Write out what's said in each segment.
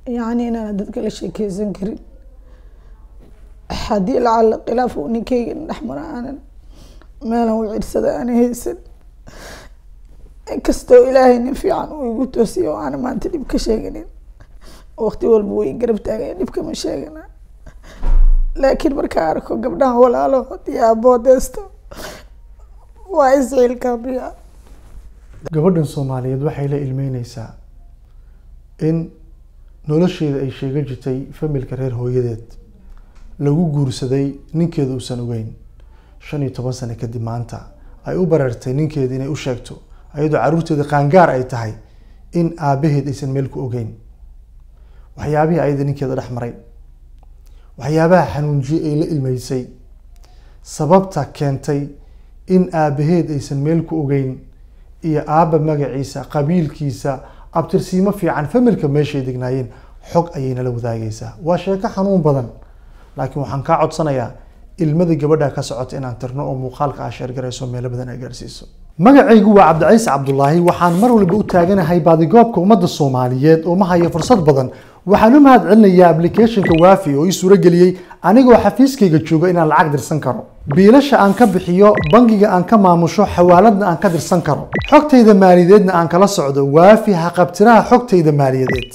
yacni inaan dadka la sheekeysan karin haddii lacala khilaaf uu ninkeyga dhex mara aanan meelan u cirsada aanan haysan inkastoo ilaahay nin fiican uu igu toosiyo oo aanan maanta dhib ka sheeganin waqti walba way garab taagaya dhib kama sheegana laakiin markaa arko gabdhaha walaalo iyo aboodeesto waa isciilkaabiya gabadhan soomaaliyeed waxay la ilmeyneysaa in nolosheeda ay sheega jirtay familka reer hooyadeed lagu guursaday ninkeeda uusan ogeyn shan iyo toban sano kadib maanta ay u bareertay ninkeeda inay u sheegto ayadoo caruurteeda qaangaar ay tahay in aabaheed aysan meel ku ogeyn waxyaabihii ayada ninkeeda dhex maray waxyaabaha xanuunjiyey ay la ilmeysay sababta keentay in aabaheed aysan meel ku ogeyn iyo aabba magaciisa qabiilkiisa abtirsiimo fiican familka meeshay degnaayeen xog ayay nala wadaagaysaa waa sheeko xanuun badan laakiin waxaan kaa codsanayaa ilmada gabadha ka socota inaan tirno oo muuqaalka aa sheergarayso meelo badan ay gaarsiiso magacaygu waa cabdiciise cabdulaahi waxaan mar walba u taaganahay baadigoobka ummadda soomaaliyeed oo ma hayo fursad badan waxaan u mahad celinayaa applicationka waafi oo ii suurageliyey anigoo xafiiskayga jooga inaan lacag dirsan karo biilasha aan ka bixiyo bangiga aan ka maamusho xawaaladna aan ka dirsan karo xogtayda maaliyadeedna aan kala socdo waafi haqabtiraha xogtayda maaliyadeed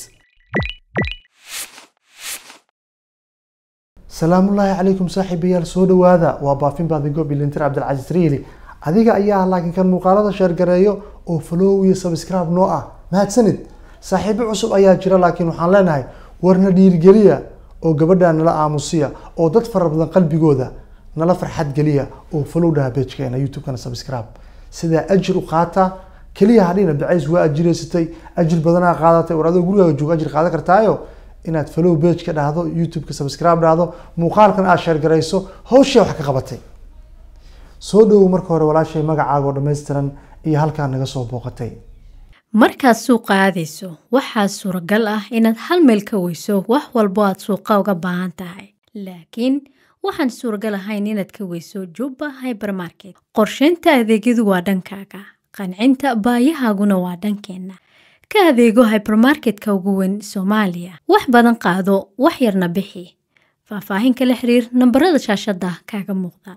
salaamullaahi calaykum saaxiibayaal soo dhawaada waa baafin baadigob ilintir cabdilcasiis riili adiga ayaa laakiin kan muuqaalada sheergareeyo oo follow iyo subscribe noo ah mahadsanid saaxiibo cusub ayaa jira laakiin waxaan leenahay warna dhiirigeliya oo gabadha nala aamusiya oo dad fara badan qalbigooda nala farxad geliya oo follow dhaha pagkeena youtube-kana subscribe sidaa ajir u qaata keliya hadhina bacays waa ajireysatay ajir badanaa qaadatay war adoo gurigaaga jooga ajir qaadan kartaayo inaad follow page ka dhahdo youtube-ka subscribe dhahdo muuqaalkan aad sheergarayso hawshii wax ka qabatay soo dhowow marka hore walaashay magacaaga oo dhammaystiran iyo halkaa naga soo booqatay markaad suuqa aadayso waxaa suuragal ah inaad hal meel ka weyso wax walbo aad suuqa uga baahan tahay laakiin waxaan suuragal ahayn inaad ka weyso jubba hybermarket qorsheynta adeegyadu waa dhankaaga qancinta baayahaaguna waa dhankeenna ka adeego hybermarketka ugu weyn soomaaliya wax badan qaado wax yarna bixi faahfaahin kala xiriir nambarada shaashada kaaga muuqda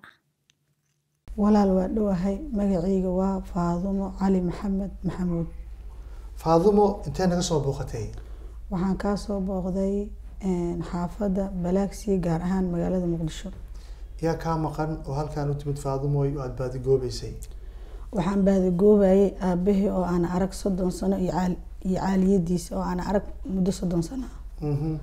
walaal waa dhowahay magacayga waa faadumo cali maxamed maxamuud faadumo intee naga soo booqatay waxaan kaa soo booqday xaafadda balaagsi gaar ahaan magaalada muqdisho yaa kaa maqan oo halkaan u timid faadumoy oo aada baadigoobeysay waxaan baadigoobayay aabahii oo aan arag soddon sano iyo caal iyo caaliyadiisa oo aan arag muddo soddon sano ah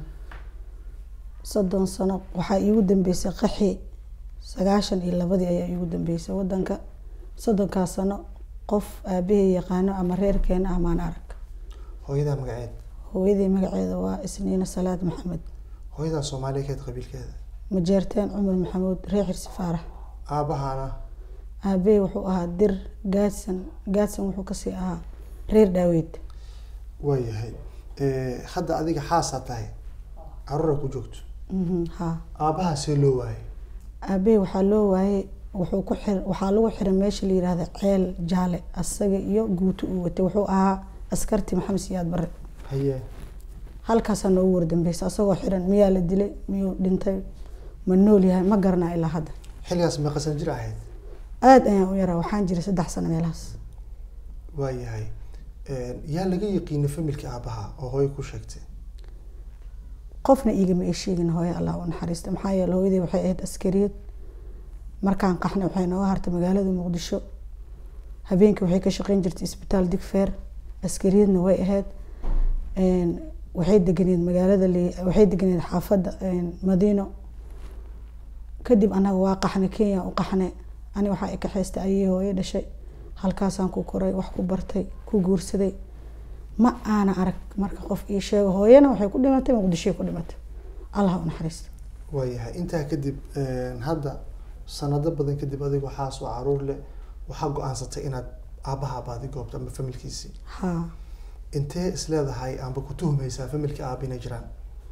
soddon sano waxaa iigu dambeysay qaxi sagaashan iyo labadii ayaa iigu dambeysay wadanka soddonkaas sano qof aabahey yaqaano ama reerkeena ah maan arag hooyadaa magaceed hooyadii magaceeda waa isniina salaad maxamed hooyadaa soomaaliya keed qabiilkeeda majeerteen cumar maxamuud reer xirsi faarax aabbahaana aabahey wuxuu ahaa dir gaadsan gaadsan wuxuu kasii ahaa reer dhaaweyd waayahay hadda adiga xaasaa tahay caruura ku joogto ha aabbahaa see loo waayay aabahey waxaa loo waayey wuxuu ku xir waxaa lagu xiray meesha la yihahda ceel jaale asaga iyo guuto uu watay wuxuu ahaa askarti maxamed siyaad bare haye halkaasaa noogu wardambeysa asagoo xiran miyaa la dilay miyuu dhintay ma nool yahay ma garanaa ilaa hadda xilligaas meeqasan jir ahayd aada ayaan u yaraa waxaan jiray saddex sano meelahaas waayahay yaa laga yaqiina familka aabbaha oo hooyo ku sheegtay qofna iigama ay sheegin hooyo allah u naxariista maxaa yeele hooyadii waxay ahayd askariyad markaan qaxnay waxay nooga hartay magaalada muqdisho habeenkii waxay ka shaqeyn jirtay isbitaal digfeer askariyadna way ahayd waxay deganeed magaalada waxay deganeed xaafadda madiino kadib anaga waa qaxnay kenya u qaxnay ani waxaa i kaxaystay ayay hooyo dhashay halkaasaan ku koray wax ku bartay ku guursaday ma aana arag marka qof ii sheego hooyana waxay ku dhimatay muqdishoy ku dhimatay allah u naxariista waayahay intaa kadib hadda sanado badan kadib adiga waxaas oo caruur leh waxaa go-aansatay inaad aabbaha baadi goobto ama familkiisii ha intee isleedahay amba ku tuhmaysaa familka aaba inay jiraan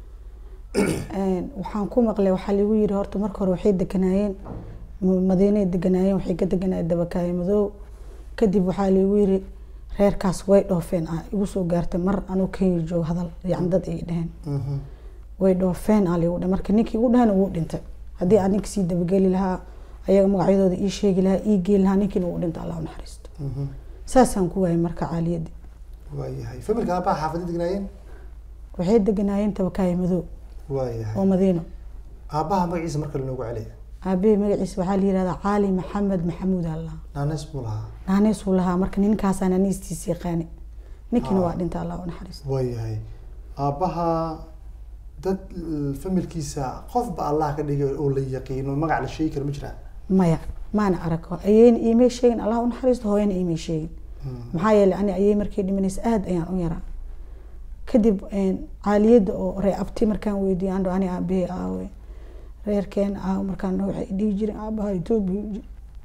waxaan ku maqlay waxaa lagu yiri horta marka hore waxay deganaayeen madiinay deganaayeen waxay ka deganaayeen dabakaayo madow kadib waxaa lagu yiri reerkaas way dhoofeen ah igu soo gaartay mar anuu kenya joogo hadal yani dad ay dheheen Mhm. way dhoofeen aa ligu dhe marka ninkii igu dhehena wuu dhintay haddii aan ninka sii dabageli lahaa ayaga magacyadooda ii sheegi lahaa ii geeli lahaa ninkiina wuu dhintay allah u naxariisto Mhm. saasaan ku waayay marka caaliyadii waayahay familka aabaha xaafadda degnaayeen waxay deganaayeen tabakaaya madow waayahay oo madiino aabaha magaciisa marka lanoogu celiya aabahey magaciisa waxaa la yihahdaa caali maxamed maxamuud allah naanes buu lahaa naaniisuu lahaa marka ninkaasaa naaniistiisa yaqaani ninkiina waa dhintay allah u naxariisto waayahay aabaha dad l- familkiisa qofba allah ka dhigay oo la yaqiino magac la sheegi kara ma jiraa maya maana arag ayeyna iimay sheegin allah u naxariisto hooyana iimay sheegin maxaa yeelay ani ayey markay dhimanaysa aada ayaan u yaraa kadib caaliyadda oo ree abti markaan weydiiyo andho ani aabahey aawe reerkeena aawe markaan dhaho waxay dhihi jireen aabaha etoobiya u jira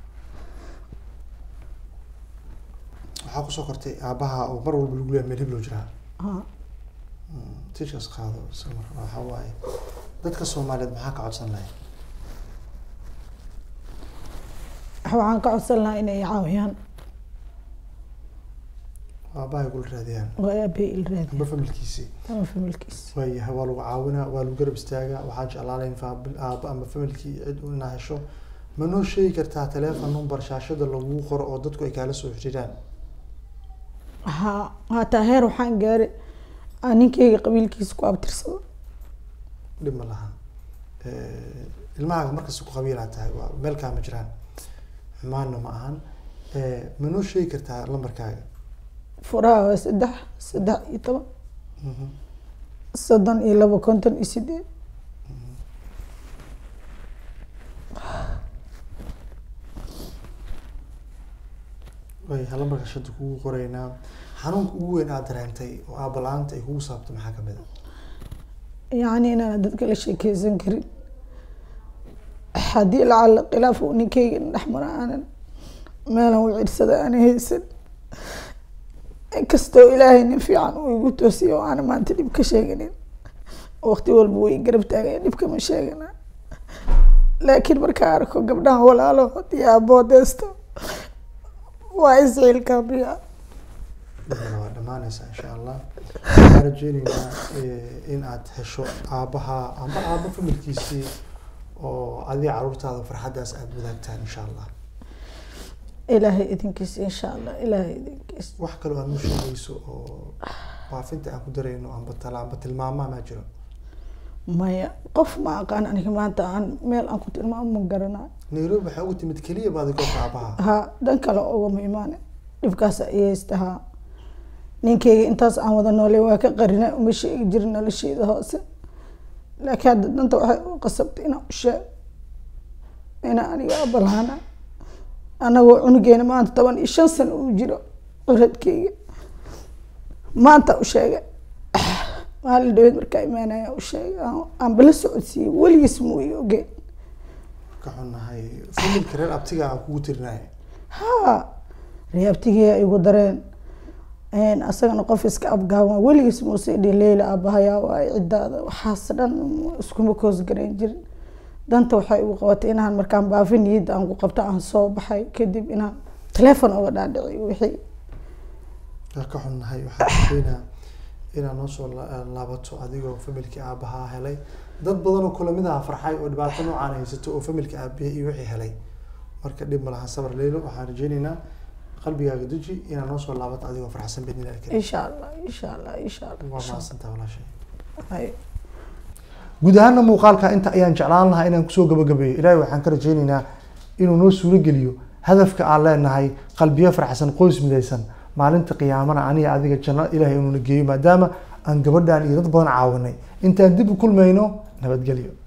waxaa kusoo kortay aabaha oo mar walba lagu leeyahay meel hib loo jiraa Ha. tiishkaas qaado samar waxaa waaye dadka soomaaliyeed maxaa ka codsan lahay waxaan ka codsan lahaa inay i caawiyaan aabahay kula raadiyaan oo aabahey il raadiya amba familkiisii ama familkiisa waayahay waa lagu caawinaa waa lagu garab istaagaa waxaa jeclaalayn faabil aaba ama familkii cid u inaa hesho ma noo sheegi kartaa teleefon number shaashada lagu qoro oo dadku ay kaala soo xiriiraan ha hataa heer waxaan gaaray aan ninkeyga qabiilkiisa ku abtirsado dhib ma lahan ilmahaaga markasta ku qabiilaa tahay waa meelkaa ma jiraan xumaanna ma ahan ma noo sheegi kartaa lambarkaaga furaha waa saddex saddex iyo toban soddon iyo labo konton iyo sideed waayahay lambarka shada kugu qoraynaa xanuunka ugu weyn aad dareentay oo aabala-aanta ay kugu saabto maxaa kamid a yacni inaan dadka la sheekeysan karin haddii lacala khilaaf uu ninkeyga dhexmara aanan meelan u cirsada aana haysan inkastoo ilaahay nin fiican uu igu toosiyo oo aana maanta dhib ka sheeganin waqti walba way garab taagaya dhibka ma sheegana laakiin markaa arko gabdhahan walaalo iyo aaboodeesto waa isciilkaabiya dhibna waa dhamaanaysaa insha allah waxaan rajeyneynaa in aad hesho aabaha amba aaba familkiisii oo adiga caruurtaada farxaddaas aada wadaagtaan insha allah ilaahay idinkiis insha allah ilaahay idinkiis wax kaloo aad noo sheegayso oo baafinta aan ku darayno amba tala amba tilmaamaa maa jiro maya qof ma aqaan aniga maanta aan meel aan ku tilmaamo ma garanayo nairobi waxaa ugu timid keliya baadi goobta aabaha ha dhan kale ugama imaane dhibkaas iyaystahaa ninkeyga intaas aan wada noolay waa ka qarina uma sheegi jirin nolosheeda hoose laakiin hadda danta waxay u qasabtay inaan u sheego inaa aniga abalaana anagoo cunugeena maanta toban iyo shan sano uu jiro curadkeyga maanta u sheegay maalin dhaweed markaa imaanaya u sheegay aan bala socodsiiyey weligiis muu i ogeen ka xunnahay familka reer abtiga aan kugu tirinaya ha reabtigeea igu dareen asagana qof iska abgaaban weligiis muuse idhi leyla aabahayaa waaye ciddaada waxaas dhan iskuma koos garayn jirin danta waxay igu qabatay inaan markaan baafi niyadda aan ku qabto aan soo baxay kadib inaan teleefon uga dhaadhiciy wixii waa ka xunnahay waxaan rajeynaa inaad noo soo la- laabato adigoo familkii aabahaa helay dad badan oo kula mid aha farxay oo dhibaato noocaan haysato oo familka aabiya iyo wixii helay marka dhib ma lahan sabar leylo waxaan rajeyneynaa qalbigaaga deji inaad noo soo laabato adigoo farxsan bidni ilahi karim insha allah insha allah insha allah waa insha mahadsantaha walaashay allah. Hay. guud ahaana muuqaalka inta ayaan jeclaan lahaa inaan kusoo gabagabeeyo ilaahay waxaan ka rajeyneynaa inuu noo suuro geliyo hadafka aan leenahay qalbiyo farxsan qoys midaysan maalinta qiyaamana aniga adiga janno ilaahay inuuna geeyo maadaama aan gabadhan iyo dad badan caawinay intaan dib u kulmayno nabadgelyo